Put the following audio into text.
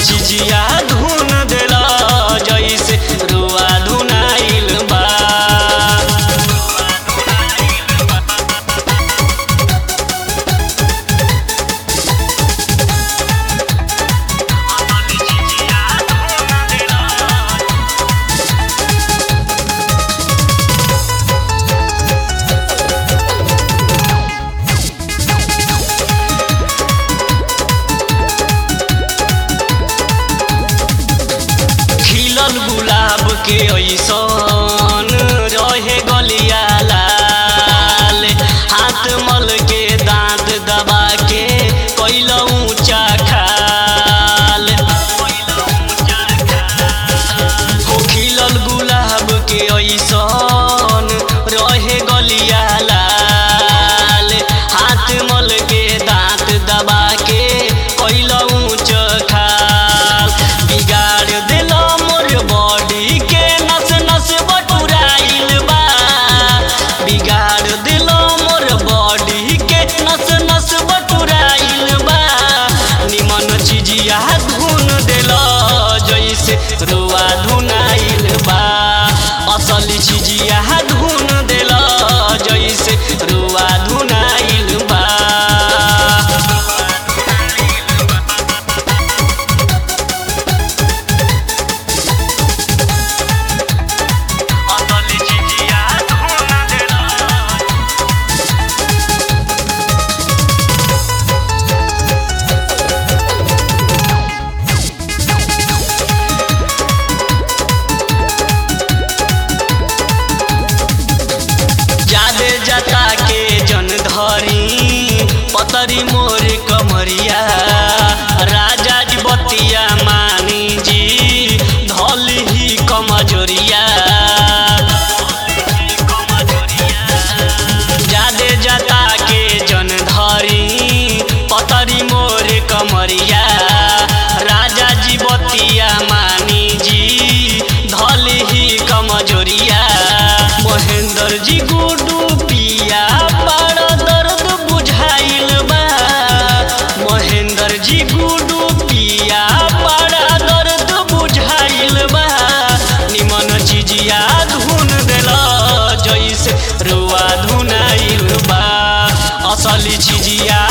चिजिया धुन देला जैसे रुआ धुनाइल बा खिलल गुलाब के ऐसन रहे गलिया लाल हाथ मल के दांत दबा के कैल ऊंचा खाल हो खिलल गुलाब के ऐसन रहे गलिया लाल हाथ मल के दांत दबा के कैल ऊंच खाल बिगाड़ दिल मोर बॉडी के नस नस बटुराइल बा बिगाड़ दिल मोर बॉडी के नस नस बटुराइल बा निमन चिजिया धुन दिल जैसे रुआ धुनाइल बा असली चिजिया धुन दिल जैसे रुआ धुनाइल बा असली चिजिया धुन दिल जादे जता के जन धरी पतरी मोर कमरिया राजा जी बतिया मानी जी धल ही कमजोरिया जादे जता के जन धरी पतरी मोर कमरिया राजा जी बतिया मानी जी धल ही कमजोरिया महेंद्र जी गुडू पिया बड़ दर्द बुझाइल बा महेंद्र जी गुडू पिया बड़ा दर्द बुझाइल बा निमन चिजिया धुन देला जैसे रुआ धुनाइल बा असली चिजिया